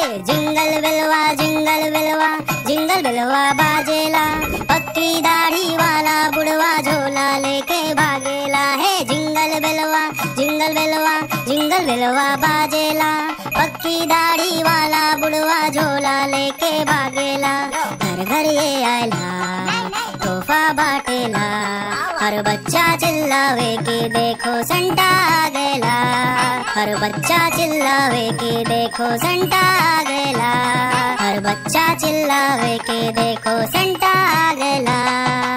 jingle बिलवा jingle बिलवा jingle बिलवा बाजेला पक्की दाढ़ी वाला बुढ़वा झोला लेके भागेला है जिंगल बिलवा जिंगल बिलवा जिंगल बिलवा बाजेला पक्की दाढ़ी वाला बुढ़वा झोला लेके भागेला घर घर ये आयला तोहफा बाटेला हर बच्चा चिल्लावे कि देखो संता आ गएला हर बच्चा चिल्लावे कि देखो संता आ गएला हर बच्चा चिल्लावे कि देखो संता आ गएला